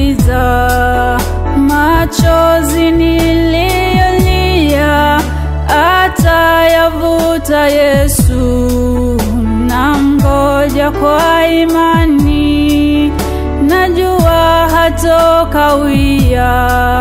atayamaliza machozi niliyolia, atayavuta Yesu. Namngoja kwa imani, najua hatokawia.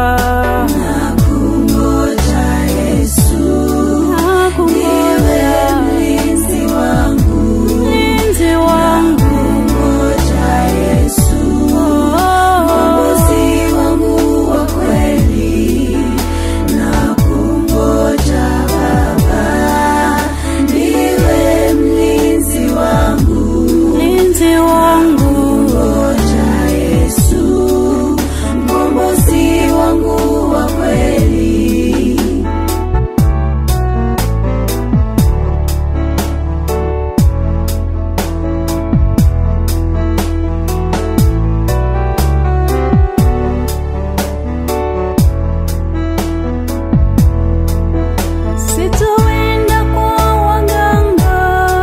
Nakungoja Yesu, Nakungoja mlinzi wangu. mlinzi wangu, Nakungoja Yesu, mwokozi wangu wa kweli. Nakungoja Baba, ndiwe mlinzi wangu. mlinzi wangu. Ngoja Yesu, mkombozi wangu wa kweli. Sitoenda kwa waganga,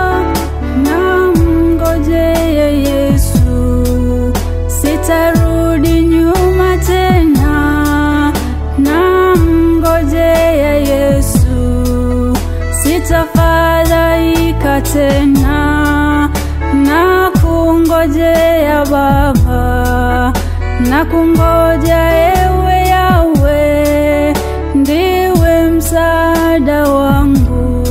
namngojea Yesu. Sitarudi nyuma tena, namngojea Yesu. Sitafadhaika tena, na kungojea Baba, na kungoja ewe Yawe, ndiwe msaada wangu.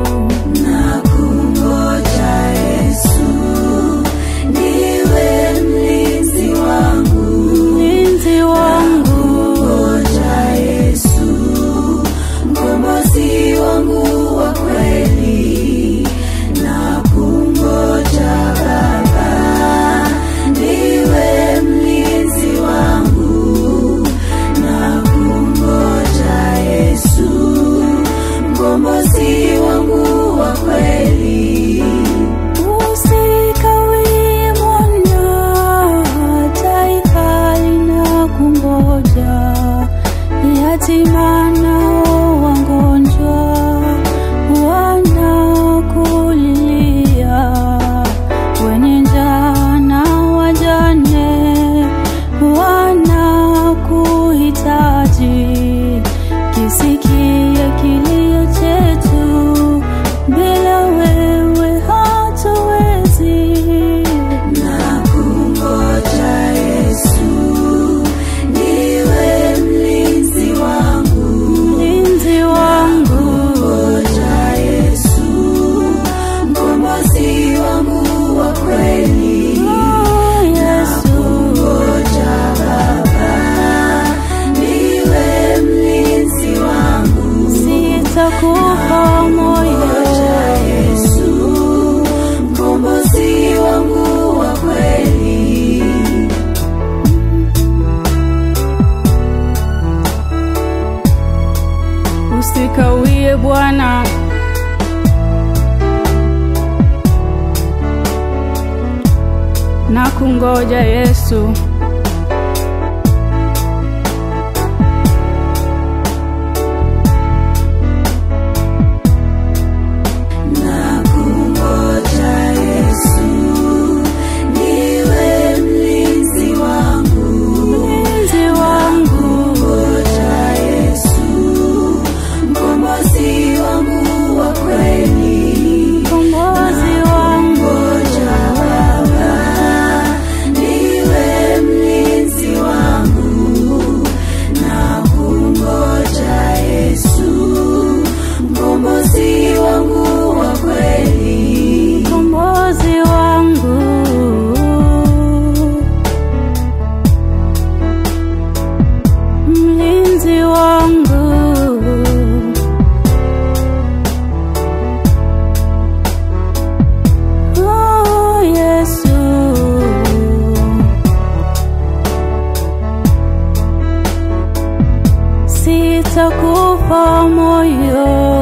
Nakungoja Yesu, ndiwe mlinzi wangu. mlinzi wangu, Ngoja Yesu, mkombozi wangu wa kweli. Nakungoja Baba, ndiwe mlinzi wangu. Nakungoja Yesu, mkombozi wangu wa kweli. usikawie Bwana, taifa linakungoja, yatima nao wagonjwa wanakulilia, wenye njaa na wajane wanakuhitaji. Kisikie kilio chetu, bila wewe hatuwezi. Nakungoja Yesu, ndiwe mlinzi wangu. Mlinzi wangu, Ngoja Yesu, mkombozi wangu wa kweli. oh Yesu, Ngoja Baba, ndiwe mlinzi wangu. sitakufa moyo. Ngoja Yesu, mkombozi wangu wa kweli. Usikawie Bwana, na kungoja Yesu. Nakungoja Yesu, ndiwe mlinzi wangu. Mlinzi wangu, Ngoja Yesu, mkombozi wangu wa kweli. kombozi wangu, Ngoja Baba, ndiwe mlinzi wangu. Nakungoja Yesu, mkombozi wangu wa kweli. kombozi wangu. Mlinzi wangu, oh Yesu, sitakufa moyo.